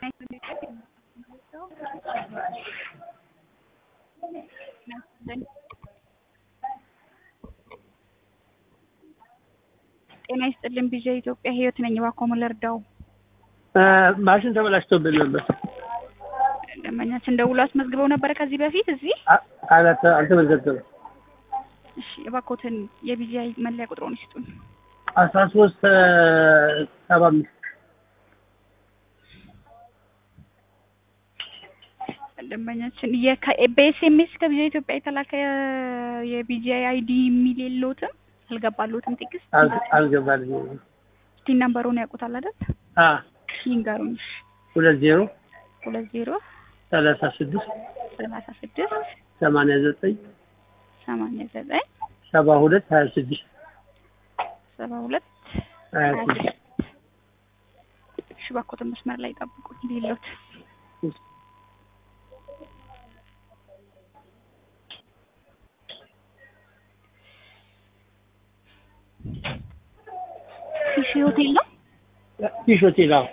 ጤና ይስጥልን ቢዣ ኢትዮጵያ ህይወት ነኝ። እባክዎ ምን ልርዳው? ማሽን ተበላሽቶብን ነበር። ደንበኛችን ደውሎ አስመዝግበው ነበረ ከዚህ በፊት እዚህ። አ- አላተ- አልተመዘገበም። እሺ እባክዎትን የቢዣ መለያ ቁጥሩን ይስጡኝ። አስራ ሶስት ሰባ አምስት ደንበኛችን የከ- በኤስኤምኤስ ከቢዣ ኢትዮጵያ የተላከ የቢዣ አይዲ የሚል የለዎትም? አልገባልዎትም ቴክስት? አል- አልገባልኝም። እስቲ ነምበሩን ያውቁታል አይደል? አ ይንገሩኝ። እሺ ሁለት ዜሮ ሁለት ዜሮ ሰላሳ ስድስት ሰላሳ ስድስት ሰማንያ ዘጠኝ ሰማንያ ዘጠኝ ሰባ ሁለት ሀያ ስድስት ሰባ ሁለት ሀያ ሀያ ስድስት ስድስት እሺ እባክዎትን መስመር ላይ ጠብቁኝ ሌሎት ፊሽ ሆቴል ነው ፊሽ ሆቴል አዎ።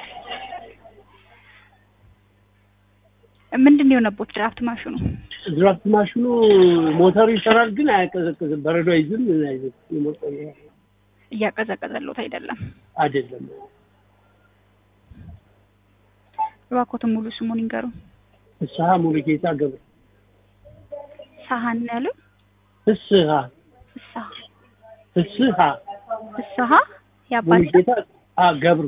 ምንድን ነው የሆነቦት ድራፍት ማሽኑ ድራፍት ማሽኑ ሞተሩ ይሰራል ግን አያቀዘቅዝም። በረዶ አይዝም ምን አይዝም። የሞተሩ እያቀዘቀዘሎት አይደለም አይደለም። እባክዎትን ሙሉ ስሙን ይንገሩን ፍስሀ ሙሉጌታ ገብረ ሳሀን ያሉ ፍስሀ ፍስሀ ፍስሀ ፍስሀ የአባት ሙሉጌታ አ ገብሩ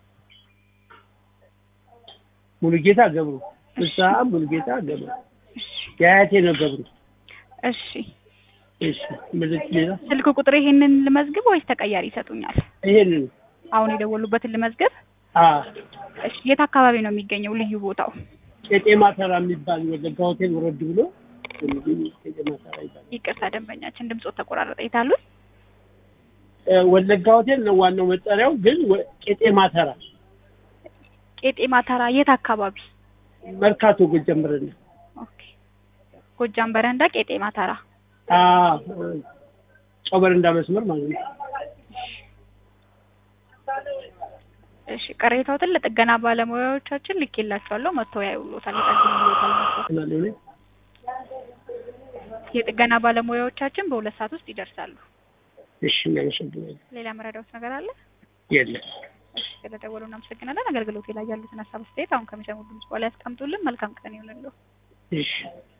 ሙሉጌታ ገብሩ ፍስሀ ሙሉጌታ ገብሩ እሺ የአያቴ ነው ገብሩ። እሺ እሺ ምልክት ሌላ ስልክ ቁጥር ይሄንን ልመዝግብ ወይስ ተቀያሪ ይሰጡኛል ይሄንን አሁን የደወሉበትን ልመዝግብ አ እሺ የት አካባቢ ነው የሚገኘው ልዩ ቦታው ቄጤማ ተራ የሚባል ወለጋ ሆቴል ወረድ ብሎ የሚገኝ ቄጤማ ተራ ይባላል። ይቅርታ ደንበኛችን ድምፆት ተቆራረጠ የታሉት እ ወለጋ ሆቴል ነው ዋናው መጠሪያው፣ ግን ወ- ቄጤማ ተራ ቄጤማ ተራ የት አካባቢ መርካቶ ጎጃም በረንዳ ኦኬ ጎጃም በረንዳ ቄጤማ ተራ አ ጨው በረንዳ መስመር ማለት ነው። እሺ ቅሬታዎትን ለጥገና ባለሙያዎቻችን ልኬላቸዋለሁ መጥተው ያዩሎታል ይጠግኑሎታል መጥተው ምናምን ሆነ የጥገና ባለሙያዎቻችን በሁለት ሰዓት ውስጥ ይደርሳሉ እሺ እናመሰግናለን። ሌላ መረዳዎት ነገር አለ የለም እሺ ስለደወሉ እናመሰግናለን አገልግሎት ላይ ያሉትን ሀሳብ አስተያየት አሁን ከሚሰሙ ድምጽ በኋላ ያስቀምጡልን መልካም ቀን ይሁንልዎ እሺ